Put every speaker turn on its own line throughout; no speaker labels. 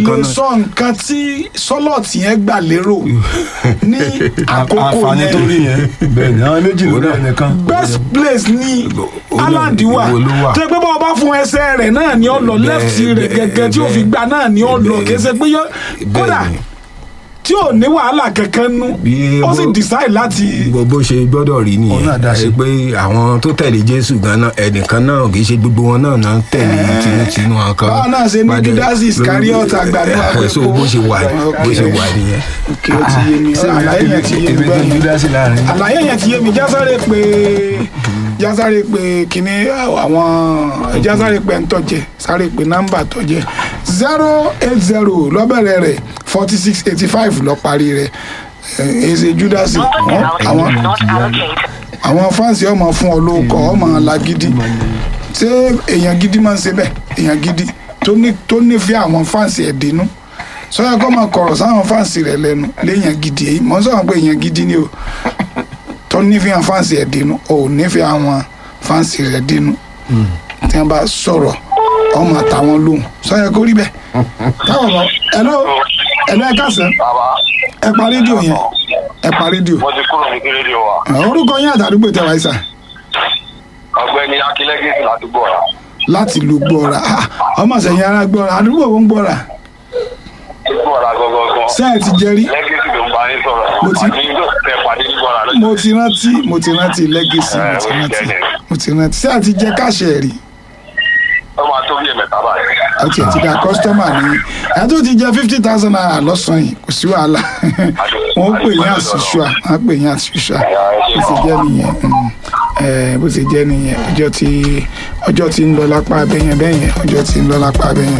kan
lè
náà.
sọ nǹkan tí sọlọ́ọ̀tì yẹn gbà lérò ní àkókò
àǹfààní tó rí
yẹn
yẹn bẹ́ẹ̀ ni àwọn méjì ló rẹ̀ nìkan.
best place ní
Ó ní
Haaland wà
ìwo ló wà.
tó yẹ pé bá wọn bá fún ẹsẹ̀ rẹ̀ náà ni ó lọ
Bẹ́ẹ̀,
left rẹ̀
bẹ́ẹ̀,
gẹ́gẹ́ tí ó fi
bẹ́ẹ̀.
gbà náà ni ó lọ
Bẹ́ẹ̀.
kì í ṣe pé yọ kódà
Bẹ́ẹ̀ ni.
tí ò ní wàhálà kankan nú
Bí
ó sì
bó-
decide láti
bó bó ṣe gbọ́dọ̀ rí
Òun náà dá
nìyẹn
sí.
ẹ pé àwọn tó tẹ̀lé jésù ganan ẹnìkan náà kì í ṣe gbogbo wọn náà náà tẹ̀lé tinútinú àwọn kan.
Báwọn náà ṣe ní
padà-
Judas Iscariot àgbàdo
Eh,
àpẹẹkọ.
so bó ṣe wà bó ṣe wà nìyẹn.
kí ó ti yé mi àlàyé yẹn ti yé mi
èmi tó
bẹ́ẹ̀
júdásì láàrin.
àlàyé yẹn ti yé mi jásáré pé jásáré pé kíní àwọn jásáré pé ntọ́jẹ sáré pé nọ́mbà tọ́jẹ zero eight zero lọ́bẹ̀rẹ̀ rẹ̀ forty six eighty five lọ́ parí rẹ̀ èsè júdásì àwọn àwọn fáǹsì ọmọ fún ọ lóko ọmọ lagidi ṣé èèyàn gidi máa ń ṣe bẹ́ẹ̀ èèyàn gidi tó ní tó nífẹ̀ẹ́ àwọn fáǹsì ẹ̀ dínú sọ́yà kọ́ máa kọ̀rọ̀ sáwọn fáǹsì rẹ̀ lẹ́nu léèyàn gidi èyí mọ̀ ń sọ̀rọ̀ pé èèyàn gidi ni o tó nífẹ̀ẹ́ àwọn fáǹsì ẹ̀ dínú o ò nífẹ̀ẹ́ àwọn fáǹsì rẹ̀ dínú tí wọ́n bá sọ̀rọ̀ ọmọ àtàwọn lóhùn sọ́yà kó rí bẹ́ẹ̀ táwọn ọmọ ẹ̀lọ́ ẹ̀lọ́ ẹ̀ kásán
bàbá
ẹ pa rédíò yẹn ẹ pa rédíò
mo ti kúrò ní rédíò wa
orúkọ yín àtàdúgbò tẹwàá ìsà
ọ̀gbẹ́ni akílẹ́gẹ̀ẹ́sì ládùúgbò ọ̀la
láti lu gbọ́ra Ah, ọmọ sẹ̀yìn ara gbọ́ra àdúgbò wo ń gbọ́ra
ládùúgbò ọ̀la gọ́gọ́gọ́
ṣé ẹ ti jẹrí
lẹ́gẹ̀ẹ́sì ló ń bá yín sọ̀rọ̀
Mo ti-
àní yóò tẹ pàdé ní gbọ́ra lọ́jọ́
mo ti rántí mo ti rántí lẹ́gẹ̀sì mo ti rántí mo ti rántí ṣé ẹ ti jẹ káṣẹ rí
ó máa tó bí ẹ̀mẹ̀ta báyìí
ó tiẹ̀ ti da kọ́sítọ́mà ní ẹ tó ti jẹ fifty thousand naira lọ́sàn-án yìí kò sí wàhálà wọ́n pè yín àṣìṣúà wọ́n pè yín àṣìṣúà bó ṣe jẹ́ nìyẹn mm, eh, bó ṣe jẹ́ nìyẹn ọjọ́ tí ọjọ́ tí ń lọ lápá abẹ́yẹn bẹ́yẹn ọjọ́ tí ń lọ lápá abẹ́yẹn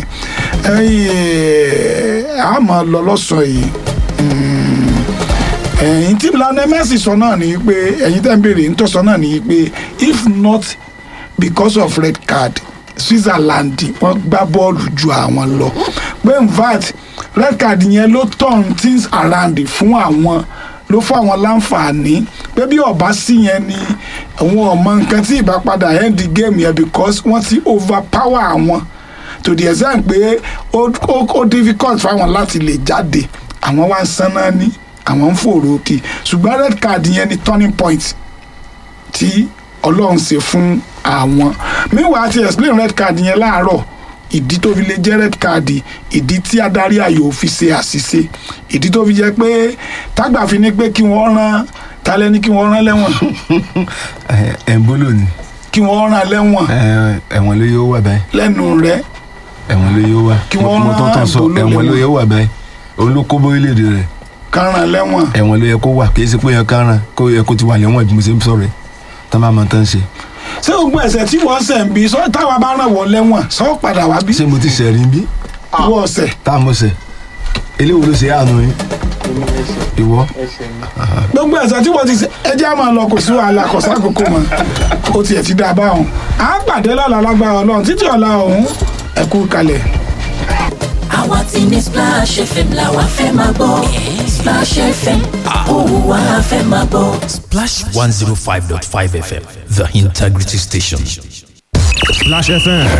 ẹ̀yìn a máa lọ lọ́sàn-án yìí mm, ẹ̀yìn tí Lionel Messi sọ náà ni pé ẹ̀yìn tẹ́ ń béèrè ń tọ́ sọ náà ni pé if not because of red card Switzerland wọ́n gbá bọ́ọ̀lù ju àwọn lọ pé in fact red card yẹn ló turn things around fún àwọn ló fún àwọn láǹfààní pé bí ọba sí yẹn ni àwọn ọmọ nǹkan tí ìbá padà end the game yẹn because wọ́n ti overpower àwọn to the extent pé ó ó ó difficult fáwọn láti lè jáde àwọn wá ń sanná ní àwọn ń fòrò òkè ṣùgbọ́n red card yẹn ni turning point tí ọlọ́run ṣe fún àwọn meanwhile ti explain red card yẹn láàárọ̀ ìdí tó fi lè jẹ́ red card ìdí tí adarí ayò fi ṣe àṣìṣe ìdí tó fi jẹ́ pé tágbà fi ní pé kí wọ́n rán talẹ́ ní kí wọ́n rán lẹ́wọ̀n
ẹ̀ ń bólò ni
kí wọ́n rán lẹ́wọ̀n
ẹ̀, ẹ̀wọ̀n ló yóò wà báyìí
lẹ́nu rẹ̀
ẹ̀wọ̀n ló yóò wà
Kí wọ́n
mo
rán
tán tán sọ
Ebola
ẹ̀wọ̀n ló
lẹ́wọ̀n.
yóò wà báyìí òun ló kó bórílẹ̀-èdè rẹ̀
kárán lẹ́wọ̀n
ẹ̀wọ̀n ló yẹ kó wà kì í ṣe pé yẹn kárán kó yẹ kó ti wà lẹ́wọ̀n bí mo ṣe ń sọ̀rọ̀ ẹ̀ tán bá mọ tán ṣe
ṣé gbogbo ẹ̀ṣẹ̀ tí wọ́n ṣẹ̀ ń bí sọ táwa bá ràn wọ́n lẹ́wọ̀n sọ padà wá bí
ṣé mo ti ṣẹ̀rí bí
ìwọ ọ̀sẹ̀
tá a mọ̀ ṣẹ̀ eléwo ló ṣe àánú yín ìwọ
gbogbo ẹ̀ṣẹ̀ tí wọ́n ti ṣe ẹjẹ́ á máa lọ kò sí wàhálà kò sákòókò mọ́ ó tiẹ̀ ti dá a báwọn à ń pàdé lọ́la lágbára ọlọ́run títí ọ̀la ọ̀hún ẹ̀kú kalẹ̀.
àwa ti ní Splash FM la wa fẹ́ máa gbọ́ Splash FM òun wa fẹ́ máa gbọ́.
Splash 105.5 FM, the integrity station.
Splash FM